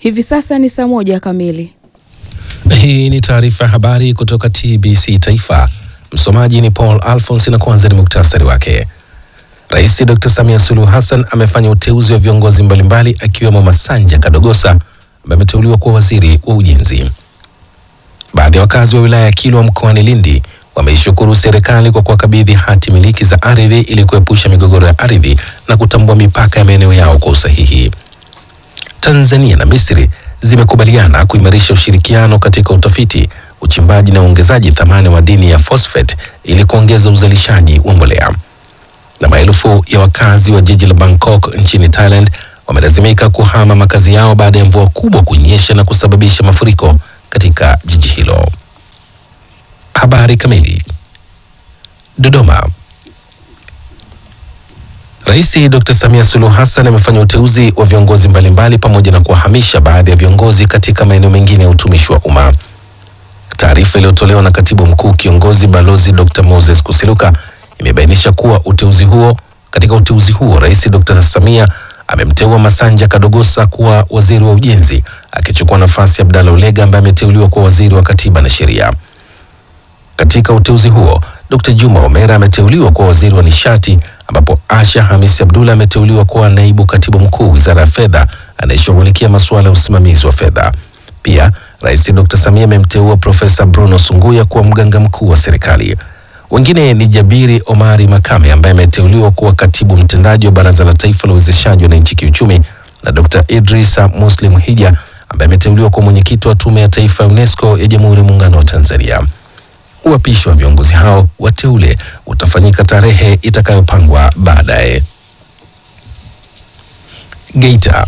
Hivi sasa ni saa moja kamili. Hii ni taarifa ya habari kutoka TBC Taifa. Msomaji ni Paul Alphonse na kwanza ni muktasari wake. Rais Dr. Samia Suluhu Hassan amefanya uteuzi wa viongozi mbalimbali akiwemo Masanja Kadogosa ambaye ameteuliwa kuwa waziri wa ujenzi. Baadhi ya wakazi wa wilaya ya Kilwa mkoani Lindi wameishukuru serikali kwa kuwakabidhi hati miliki za ardhi ili kuepusha migogoro ya ardhi na kutambua mipaka ya maeneo yao kwa usahihi. Tanzania na Misri zimekubaliana kuimarisha ushirikiano katika utafiti, uchimbaji na uongezaji thamani wa madini ya phosphate ili kuongeza uzalishaji wa mbolea. Na maelfu ya wakazi wa jiji la Bangkok nchini Thailand wamelazimika kuhama makazi yao baada ya mvua kubwa kunyesha na kusababisha mafuriko katika jiji hilo. Habari kamili. Dodoma. Rais Dr. Samia Suluhu Hassan amefanya uteuzi wa viongozi mbalimbali pamoja na kuwahamisha baadhi ya viongozi katika maeneo mengine ya utumishi wa umma. Taarifa iliyotolewa na katibu mkuu kiongozi balozi Dr. Moses Kusiluka imebainisha kuwa uteuzi huo katika uteuzi huo Rais Dr. Samia amemteua Masanja Kadogosa kuwa waziri wa ujenzi akichukua nafasi ya Abdalla Ulega ambaye ameteuliwa kuwa waziri wa katiba na sheria. Katika uteuzi huo Dr. Juma Omera ameteuliwa kuwa waziri wa nishati ambapo Asha Hamisi Abdullah ameteuliwa kuwa naibu katibu mkuu wizara ya fedha anayeshughulikia masuala ya usimamizi wa fedha. Pia Rais Dr. Samia amemteua Profesa Bruno Sunguya kuwa mganga mkuu wa serikali. Wengine ni Jabiri Omari Makame ambaye ameteuliwa kuwa katibu mtendaji wa Baraza la Taifa la Uwezeshaji Wananchi Kiuchumi na Dr. Idrisa Muslim Hija ambaye ameteuliwa kuwa mwenyekiti wa Tume ya Taifa ya UNESCO ya Jamhuri ya Muungano wa Tanzania. Uapisho wa viongozi hao wateule utafanyika tarehe itakayopangwa baadaye. Geita.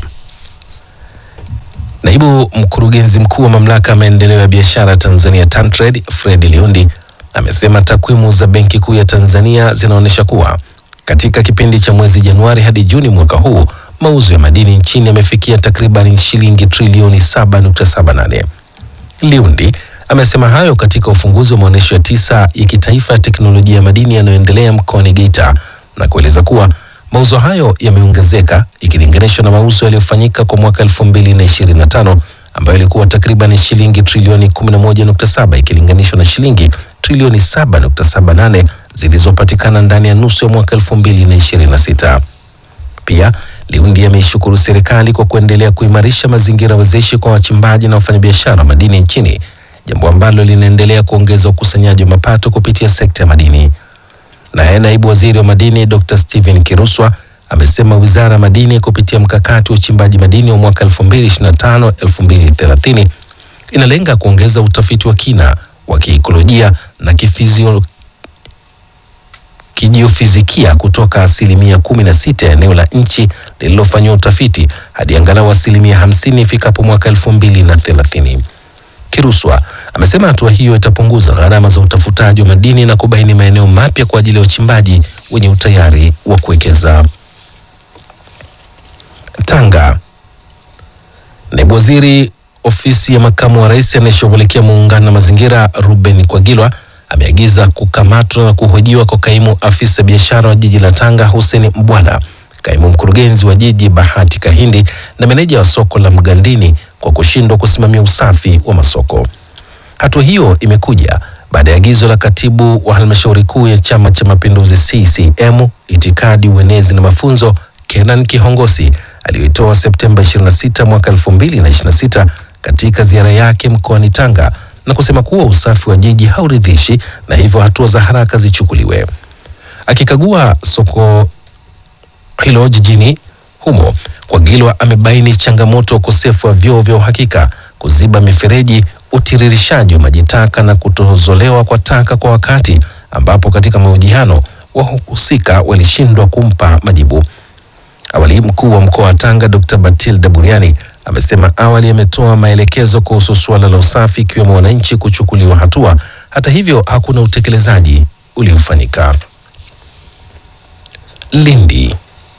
Naibu mkurugenzi mkuu wa mamlaka ya maendeleo ya biashara Tanzania TanTrade Fred Liundi amesema takwimu za Benki Kuu ya Tanzania zinaonyesha kuwa katika kipindi cha mwezi Januari hadi Juni mwaka huu mauzo ya madini nchini yamefikia takriban shilingi trilioni 7.78. Liundi amesema hayo katika ufunguzi wa maonyesho ya tisa ya kitaifa ya teknolojia ya madini yanayoendelea mkoani Geita na kueleza kuwa mauzo hayo yameongezeka ikilinganishwa na mauzo yaliyofanyika kwa mwaka 2025 ambayo ilikuwa takriban shilingi trilioni 11.7 ikilinganishwa na shilingi trilioni 7.78 zilizopatikana ndani ya nusu ya mwaka 2026. Pia Liundi ameishukuru serikali kwa kuendelea kuimarisha mazingira wezeshi kwa wachimbaji na wafanyabiashara madini nchini jambo ambalo linaendelea kuongeza ukusanyaji wa mapato kupitia sekta ya madini. Naye naibu waziri wa madini Dr. Steven Kiruswa amesema wizara ya madini kupitia mkakati wa uchimbaji madini wa mwaka 2025-2030 inalenga kuongeza utafiti wa kina wa kiikolojia na kifizio kijiofizikia kutoka asilimia 16 ya eneo la nchi lililofanyiwa utafiti hadi angalau asilimia 50 ifikapo mwaka 2030. Kiruswa amesema hatua hiyo itapunguza gharama za utafutaji wa madini na kubaini maeneo mapya kwa ajili ya uchimbaji wenye utayari wa kuwekeza. Tanga. Naibu waziri ofisi ya makamu wa rais anayeshughulikia muungano na mazingira Ruben Kwagilwa ameagiza kukamatwa na kuhojiwa kwa kaimu afisa biashara wa jiji la Tanga Hussein Mbwana, kaimu mkurugenzi wa jiji Bahati Kahindi na meneja wa soko la Mgandini kwa kushindwa kusimamia usafi wa masoko. Hatua hiyo imekuja baada ya agizo la katibu wa halmashauri kuu ya Chama cha Mapinduzi CCM itikadi, uenezi na mafunzo Kenan Kihongosi aliyoitoa Septemba 26 mwaka 2026 katika ziara yake mkoani Tanga na kusema kuwa usafi wa jiji hauridhishi na hivyo hatua za haraka zichukuliwe. Akikagua soko hilo jijini humo, Kwagilwa amebaini changamoto ya ukosefu wa vyoo vya uhakika, kuziba mifereji, utiririshaji wa maji taka na kutozolewa kwa taka kwa wakati, ambapo katika mahojiano wahusika walishindwa kumpa majibu. Awali mkuu wa mkoa wa Tanga Dr. Batilda Buriani amesema awali ametoa maelekezo kuhusu suala la usafi ikiwemo wananchi kuchukuliwa hatua. Hata hivyo hakuna utekelezaji uliofanyika. Lindi.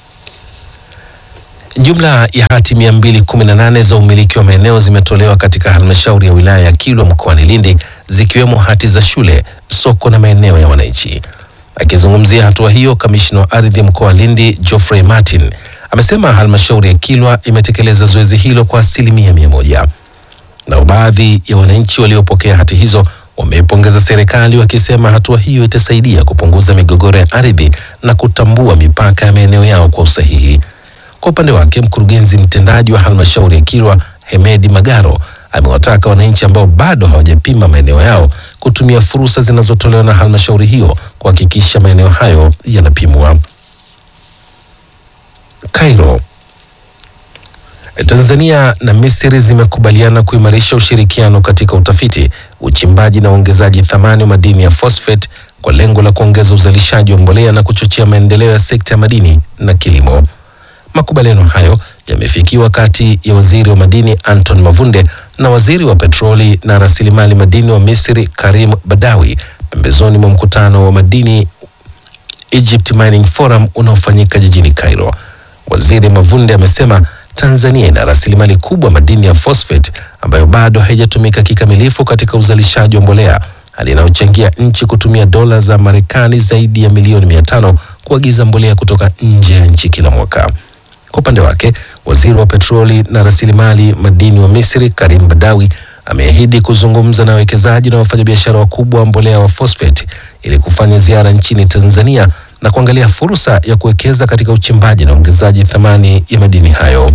Jumla ya hati 218 za umiliki wa maeneo zimetolewa katika halmashauri ya wilaya ya Kilwa mkoani Lindi zikiwemo hati za shule, soko na maeneo ya wananchi. Akizungumzia hatua hiyo, kamishna wa ardhi mkoa wa Lindi Geoffrey Martin amesema halmashauri ya Kilwa imetekeleza zoezi hilo kwa asilimia mia moja. Nao baadhi ya wananchi waliopokea hati hizo wameipongeza serikali wakisema hatua hiyo itasaidia kupunguza migogoro ya ardhi na kutambua mipaka ya maeneo yao kwa usahihi. Kwa upande wake, mkurugenzi mtendaji wa halmashauri ya Kilwa Hemedi Magaro amewataka wananchi ambao bado hawajapima maeneo yao kutumia fursa zinazotolewa na halmashauri hiyo kuhakikisha maeneo hayo yanapimwa. Cairo. Tanzania na Misri zimekubaliana kuimarisha ushirikiano katika utafiti, uchimbaji na uongezaji thamani wa madini ya phosphate kwa lengo la kuongeza uzalishaji wa mbolea na kuchochea maendeleo ya sekta ya madini na kilimo. Makubaliano hayo yamefikiwa kati ya waziri wa madini Anton Mavunde na waziri wa petroli na rasilimali madini wa Misri Karim Badawi pembezoni mwa mkutano wa madini Egypt Mining Forum unaofanyika jijini Cairo. Waziri Mavunde amesema Tanzania ina rasilimali kubwa madini ya phosphate ambayo bado haijatumika kikamilifu katika uzalishaji wa mbolea, hali inayochangia nchi kutumia dola za Marekani zaidi ya milioni mia tano kuagiza mbolea kutoka nje ya nchi kila mwaka. Kwa upande wake, waziri wa petroli na rasilimali madini wa Misri Karim Badawi ameahidi kuzungumza na wawekezaji na wafanyabiashara wakubwa wa mbolea wa phosphate ili kufanya ziara nchini Tanzania na kuangalia fursa ya kuwekeza katika uchimbaji na ongezaji thamani ya madini hayo.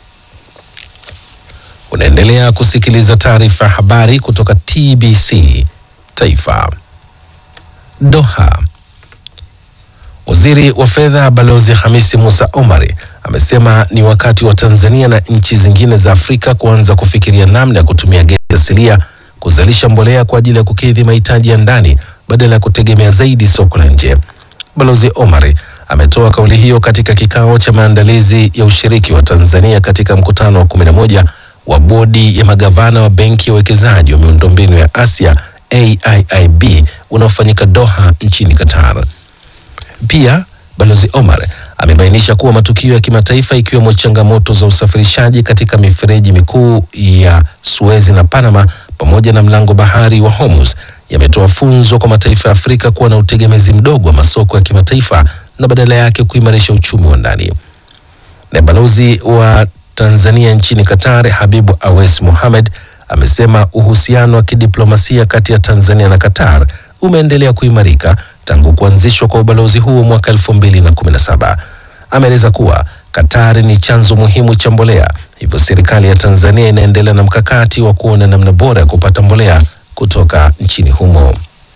Unaendelea kusikiliza taarifa ya habari kutoka TBC Taifa. Doha. Waziri wa fedha Balozi Hamisi Musa Omari amesema ni wakati wa Tanzania na nchi zingine za Afrika kuanza kufikiria namna ya kutumia gesi asilia kuzalisha mbolea kwa ajili ya kukidhi mahitaji ya ndani badala ya kutegemea zaidi soko la nje. Balozi Omari ametoa kauli hiyo katika kikao cha maandalizi ya ushiriki wa Tanzania katika mkutano wa 11 wa bodi ya magavana wa benki ya uwekezaji wa miundombinu ya Asia AIIB unaofanyika Doha nchini Qatar. Pia Balozi Omar amebainisha kuwa matukio ya kimataifa ikiwemo changamoto za usafirishaji katika mifereji mikuu ya Suez na Panama pamoja na mlango bahari wa Hormuz yametoa funzo kwa mataifa ya Afrika kuwa na utegemezi mdogo wa masoko ya kimataifa na badala yake kuimarisha uchumi wa ndani. Na balozi wa Tanzania nchini Qatar Habibu Awes Mohamed amesema uhusiano wa kidiplomasia kati ya Tanzania na Qatar umeendelea kuimarika tangu kuanzishwa kwa ubalozi huo mwaka 2017. Ameeleza kuwa Qatar ni chanzo muhimu cha mbolea, hivyo serikali ya Tanzania inaendelea na mkakati wa kuona namna bora ya kupata mbolea kutoka nchini humo.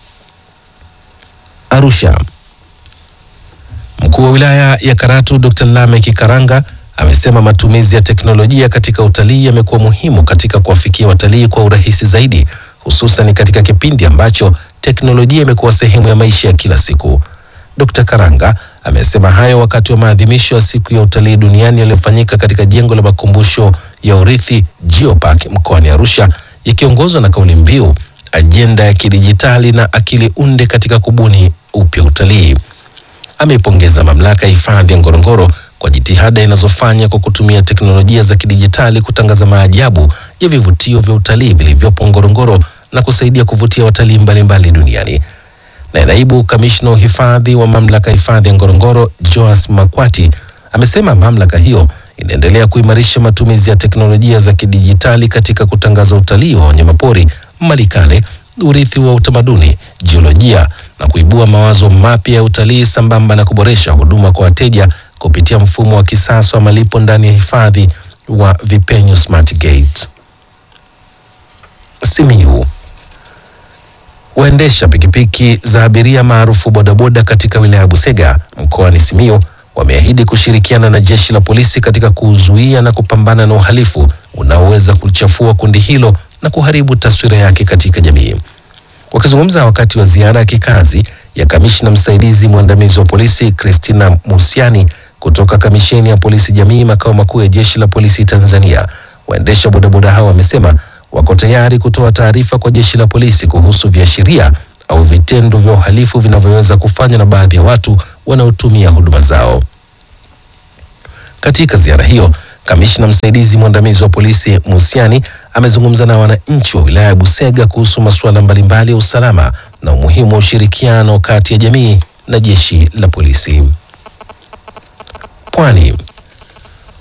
Arusha. Mkuu wa wilaya ya Karatu Dr. Lameck Karanga amesema matumizi ya teknolojia katika utalii yamekuwa muhimu katika kuwafikia watalii kwa urahisi zaidi, hususan katika kipindi ambacho teknolojia imekuwa sehemu ya maisha ya kila siku. Dr. Karanga amesema hayo wakati wa maadhimisho ya siku ya utalii duniani yaliyofanyika katika jengo la makumbusho ya urithi Geopark mkoani Arusha, yakiongozwa na kauli mbiu ajenda ya kidijitali na akili unde katika kubuni upya utalii. Ameipongeza mamlaka ya hifadhi ya Ngorongoro kwa jitihada inazofanya kwa kutumia teknolojia za kidijitali kutangaza maajabu ya vivutio vya utalii vilivyopo Ngorongoro na kusaidia kuvutia watalii mbalimbali duniani. Na naibu kamishna wa uhifadhi wa mamlaka ya hifadhi ya Ngorongoro Joas Makwati amesema mamlaka hiyo inaendelea kuimarisha matumizi ya teknolojia za kidijitali katika kutangaza utalii wa wanyamapori, malikale, urithi wa utamaduni, jiolojia na kuibua mawazo mapya ya utalii sambamba na kuboresha huduma kwa wateja kupitia mfumo wa kisasa wa malipo ndani ya hifadhi wa Vipenyu Smart Gate. Simiyu. Waendesha pikipiki za abiria maarufu bodaboda katika wilaya ya Busega mkoani Simiyu wameahidi kushirikiana na jeshi la polisi katika kuzuia na kupambana na uhalifu unaoweza kulichafua kundi hilo na kuharibu taswira yake katika jamii. Wakizungumza wakati wa ziara ya kikazi ya kamishna msaidizi mwandamizi wa polisi Christina Musiani kutoka kamisheni ya polisi jamii makao makuu ya jeshi la polisi Tanzania, waendesha bodaboda hao wamesema wako tayari kutoa taarifa kwa jeshi la polisi kuhusu viashiria au vitendo vya uhalifu vinavyoweza kufanywa na baadhi ya watu wanaotumia huduma zao. Katika ziara hiyo, kamishna msaidizi mwandamizi wa polisi Musiani amezungumza na wananchi wa wilaya ya Busega kuhusu masuala mbalimbali ya usalama na umuhimu wa ushirikiano kati ya jamii na jeshi la polisi. Pwani.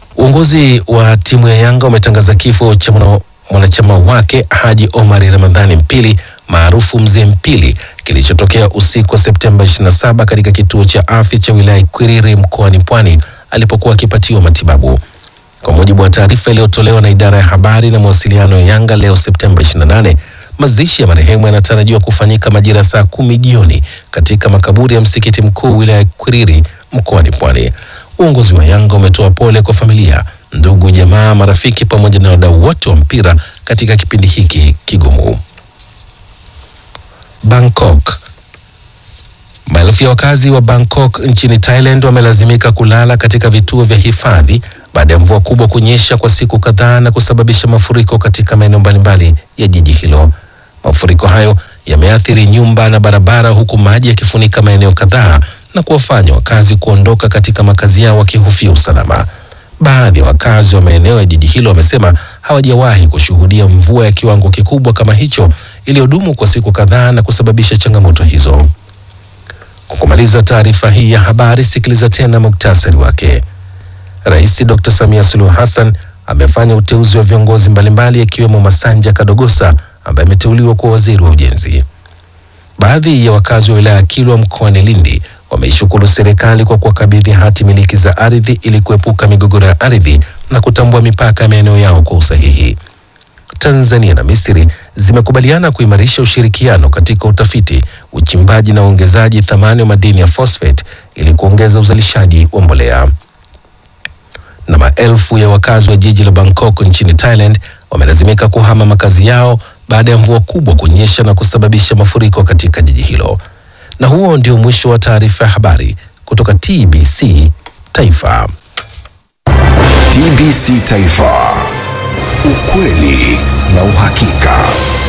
Uongozi wa timu ya Yanga umetangaza kifo cha mwana- mwanachama wake Haji Omari Ramadhani Mpili maarufu Mzee Mpili kilichotokea usiku wa Septemba 27 katika kituo cha afya cha wilaya Ikwiriri mkoani Pwani alipokuwa akipatiwa matibabu. Kwa mujibu wa taarifa iliyotolewa na idara ya habari na mawasiliano ya Yanga leo Septemba 28, mazishi ya marehemu yanatarajiwa kufanyika majira ya saa kumi jioni katika makaburi ya msikiti mkuu wilaya ya Ikwiriri mkoani Pwani. Uongozi wa Yanga umetoa pole kwa familia, ndugu, jamaa, marafiki pamoja na wadau wote wa mpira katika kipindi hiki kigumu. Bangkok. Maelfu ya wakazi wa Bangkok nchini Thailand wamelazimika kulala katika vituo vya hifadhi baada ya mvua kubwa kunyesha kwa siku kadhaa na kusababisha mafuriko katika maeneo mbalimbali ya jiji hilo. Mafuriko hayo yameathiri nyumba na barabara huku maji yakifunika maeneo kadhaa na kuwafanya wakazi kuondoka katika makazi yao wakihofia usalama. Baadhi ya wakazi wa maeneo ya jiji hilo wamesema hawajawahi kushuhudia mvua ya kiwango kikubwa kama hicho iliyodumu kwa siku kadhaa na kusababisha changamoto hizo. Kwa kumaliza taarifa hii ya habari, sikiliza tena muktasari wake. Rais Dr. Samia Suluhu Hassan amefanya uteuzi wa viongozi mbalimbali akiwemo Masanja Kadogosa ambaye ameteuliwa kuwa waziri wa ujenzi. Baadhi ya wakazi wa wilaya ya Kilwa mkoani Lindi wameishukuru serikali kwa kuwakabidhi hati miliki za ardhi ili kuepuka migogoro ya ardhi na kutambua mipaka ya maeneo yao kwa usahihi. Tanzania na Misri zimekubaliana kuimarisha ushirikiano katika utafiti, uchimbaji na uongezaji thamani wa madini ya phosphate ili kuongeza uzalishaji wa mbolea. Na maelfu ya wakazi wa jiji la Bangkok nchini Thailand wamelazimika kuhama makazi yao baada ya mvua kubwa kunyesha na kusababisha mafuriko katika jiji hilo. Na huo ndio mwisho wa taarifa ya habari kutoka TBC Taifa. TBC Taifa, ukweli na uhakika.